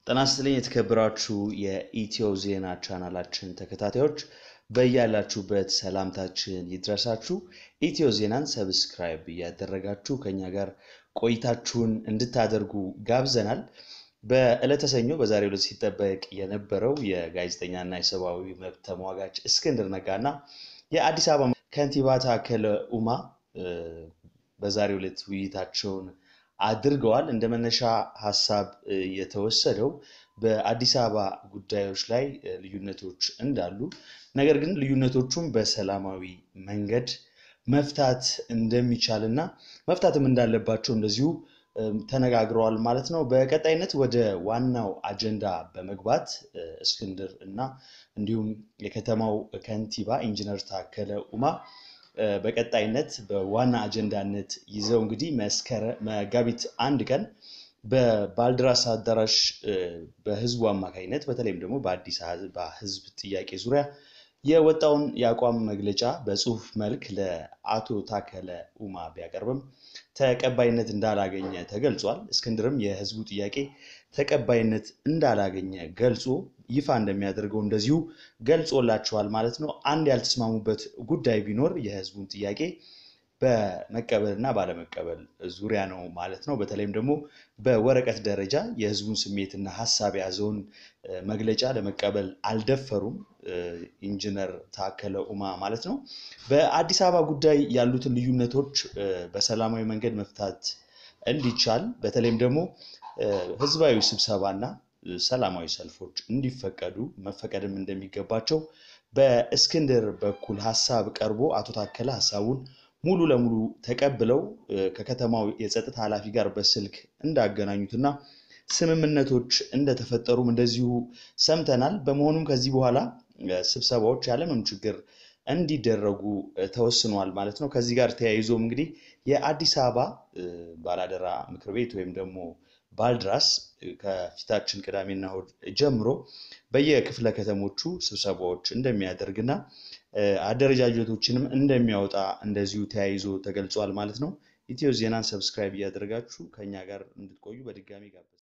ጤና ይስጥልኝ የተከበራችሁ የኢትዮ ዜና ቻናላችን ተከታታዮች በያላችሁበት ሰላምታችን ይድረሳችሁ። ኢትዮ ዜናን ሰብስክራይብ እያደረጋችሁ ከኛ ጋር ቆይታችሁን እንድታደርጉ ጋብዘናል። በዕለተ ሰኞ በዛሬው ዕለት ሲጠበቅ የነበረው የጋዜጠኛና የሰብአዊ መብት ተሟጋች እስክንድር ነጋና የአዲስ አበባ ከንቲባ ታከለ ኡማ በዛሬው ዕለት ውይይታቸውን አድርገዋል። እንደ መነሻ ሀሳብ የተወሰደው በአዲስ አበባ ጉዳዮች ላይ ልዩነቶች እንዳሉ፣ ነገር ግን ልዩነቶቹም በሰላማዊ መንገድ መፍታት እንደሚቻል እና መፍታትም እንዳለባቸው እንደዚሁ ተነጋግረዋል ማለት ነው። በቀጣይነት ወደ ዋናው አጀንዳ በመግባት እስክንድር እና እንዲሁም የከተማው ከንቲባ ኢንጂነር ታከለ ኡማ በቀጣይነት በዋና አጀንዳነት ይዘው እንግዲህ መጋቢት አንድ ቀን በባልድራስ አዳራሽ በህዝቡ አማካኝነት በተለይም ደግሞ በአዲስ አበባ ህዝብ ጥያቄ ዙሪያ የወጣውን የአቋም መግለጫ በጽሁፍ መልክ ለአቶ ታከለ ኡማ ቢያቀርብም ተቀባይነት እንዳላገኘ ተገልጿል። እስክንድርም የህዝቡ ጥያቄ ተቀባይነት እንዳላገኘ ገልጾ ይፋ እንደሚያደርገው እንደዚሁ ገልጾላቸዋል ማለት ነው። አንድ ያልተስማሙበት ጉዳይ ቢኖር የህዝቡን ጥያቄ በመቀበል እና ባለመቀበል ዙሪያ ነው ማለት ነው። በተለይም ደግሞ በወረቀት ደረጃ የህዝቡን ስሜትና ሀሳብ የያዘውን መግለጫ ለመቀበል አልደፈሩም ኢንጂነር ታከለ ኡማ ማለት ነው። በአዲስ አበባ ጉዳይ ያሉትን ልዩነቶች በሰላማዊ መንገድ መፍታት እንዲቻል በተለይም ደግሞ ህዝባዊ ስብሰባና ሰላማዊ ሰልፎች እንዲፈቀዱ መፈቀድም እንደሚገባቸው በእስክንድር በኩል ሀሳብ ቀርቦ አቶ ታከለ ሀሳቡን ሙሉ ለሙሉ ተቀብለው ከከተማው የጸጥታ ኃላፊ ጋር በስልክ እንዳገናኙትና ስምምነቶች እንደተፈጠሩም እንደዚሁ ሰምተናል። በመሆኑም ከዚህ በኋላ ስብሰባዎች ያለምንም ችግር እንዲደረጉ ተወስኗል ማለት ነው። ከዚህ ጋር ተያይዞም እንግዲህ የአዲስ አበባ ባላደራ ምክር ቤት ወይም ደግሞ ባልድራስ ከፊታችን ቅዳሜና እሑድ ጀምሮ በየክፍለ ከተሞቹ ስብሰባዎች እንደሚያደርግና አደረጃጀቶችንም እንደሚያወጣ እንደዚሁ ተያይዞ ተገልጿል ማለት ነው። ኢትዮ ዜናን ሰብስክራይብ እያደረጋችሁ ከኛ ጋር እንድትቆዩ በድጋሚ ጋብዛለሁ።